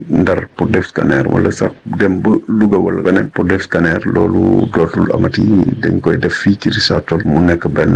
Ndar pour def scanner wala sax dem ba Louga wala beneen pour def scanner loolu dootul amati dañ koy def fii ci Richard Toll mu nekk benn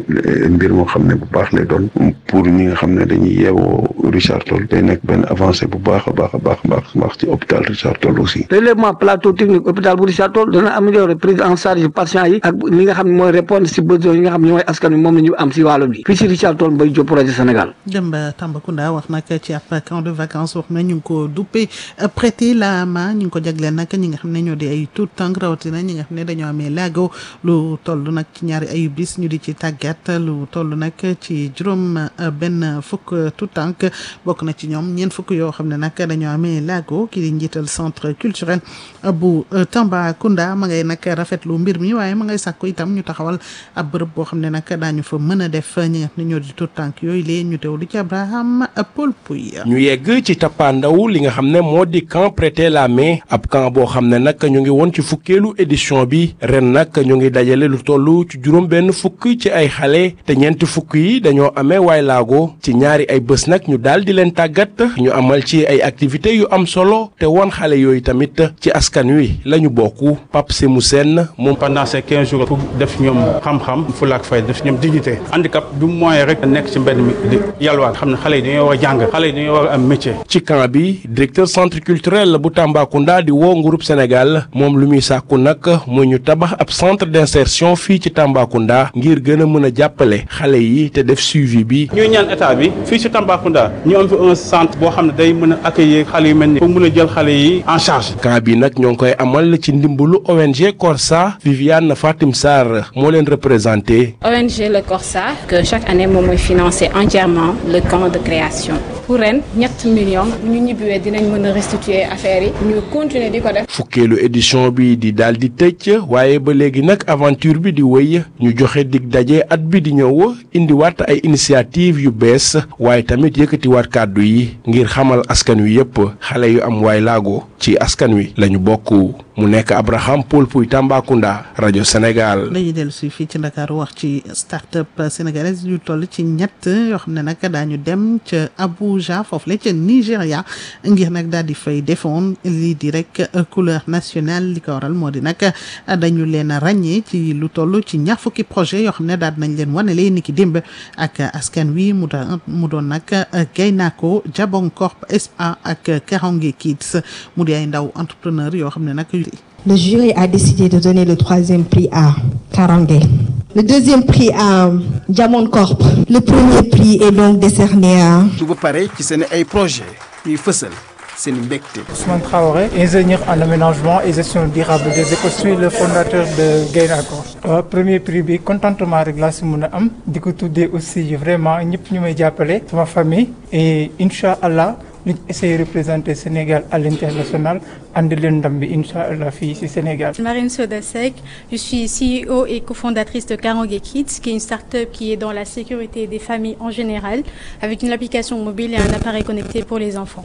mbir moo xam ne bu baax lay doon pour ñi nga xam ne dañuy yeewoo Richard Toll day nekk benn avancé bu baax a baax a baax baax baax ci hôpital Richard Toll aussi. relèvement plateau technique hôpital bu Richard Toll dana améliorer prise en charge patient yi ak li nga xam ne mooy répondre si besoin yi nga xam ne mooy askan wi moom la ñu am si wàllu bi fii si Richard Toll Mbaye Diop projet Sénégal. dem ba Tambacounda wax nag ci ab camp de vacances wax na ñu ngi ko duppee prêter la main ñu ngi ko jagleel nag ñi nga xam ne ñoo di ay tout tànk rawatina ñi nga xam ne dañoo amee laago lu toll nag ci ñaari ayu bis ñu di ci tàggat lu toll nag ci juróom benn fukk tout tànk bokk na ci ñoom ñeent fukk yoo xam ne nag dañoo amee laago ki di njiital centre culturel bu Tambacounda ma ngay nag rafetlu mbir mi waaye ma ngay sàkku itam ñu taxawal ab bërëb boo xam ne nag daañu fa mën a def ñi nga xam ne ñoo di tout tànk yooyu lee ñu teew di ci Abraham Paul Pouy ñu yegg ci tappaandaw li nga xam ne moo di camp prêter la main ab camp boo xam ne nag ñu ngi woon ci fukkeelu édition bi ren nag ñu ngi dajale lu toll ci juróom benn fukk ci ay xale te ñeenti fukk yi dañoo amee waay laago ci ñaari ay bés nag ñu daal di leen tàggat ñu amal ci ay activités yu am solo te woon xale yooyu tamit ci askan wi la ñu bokk Pape Semou Sène moom pendant ces quinze jours pour def ñoom xam-xam fulaak fay def ñoom dignité handicap du moyen rek nekk ci mbedd mi di yalwaan xam ne xale yi dañoo war a jàng xale yi dañoo war a am métier. ci camp bi directeur centre culturel bu Tambacounda di woo groupe Sénégal moom lu muy sàkku nag mu ñu tabax ab centre d'insertion fii ci Tambacounda ngir gën a mën a jàppale xale yi te def suivi bi. ñuy ñaan état bi fii ci Tambacounda ñu am fi un centre boo xam ne day mën a accueillir xale yu mel ni pour mën a jël xale yi en charge. camp bi nag ñoo ngi koy amal ci ndimbalu ONG Corsa Viviane Fatim Sarr moo leen représenté. ONG Le Corsa que chaque année moom mooy financer entièrement le camp de création. pour ren ñett millions ñu ñibbiwee dinañ mën a restituer affaire yi ñu continuer di ko def. fukkeelu édition bi di daal di tëj waaye ba léegi nag aventure bi di wéy ñu joxe dig daje at bi di ñëw indiwaat ay initiative yu bees waaye tamit yëkkatiwaat kàddu yi ngir xamal askan wi yépp xale yu am waay laago ci askan wi lañu bokk mu nekk Abraham Paul Pouy Tambacounda rajo Sénégal. dañuy dellu si fii ci Dakar wax ci start-up sénégalaise yu toll ci ñett yoo xam ne nag daañu dem ca Abuja foofu la ca Nigéria ngir nag daal di fay defoon lii di rek couleur nationale li ko waral moo di nag dañu leen a ràññee ci lu toll ci ñaar fukki projet yoo xam ne daal nañ leen wanale ni ki démb ak askan wi mu doon mu doon nag Gaynako Jabong Corp SA ak Karange Kids mu di ay ndaw entrepreneur yoo xam ne nag. Le jury a décidé de donner le troisième prix à Karange. Le deuxième prix à Diamond Corp. Le premier prix est donc décerné à. su ba pare ci seen ay projet ñuy fësal seen mbégte. Ousmane Traoré, ingénieur en aménagement et gestion durable des écoles. Je suis le fondateur de Gaynako. waaw premier prix bi contentement rek laa si mën a am di ko tuddee aussi vraiment ñëpp ñu may jàppale sama famille et incha allah. ñu essayer représenter Sénégal à l'international andi leen ndam bi incha allah fii ci Sénégal. Marine Soda Seck, je suis CEO et cofondatrice de Karange Kids, qui est une start-up qui est dans la sécurité des familles en général, avec une application mobile et un appareil connecté pour les enfants.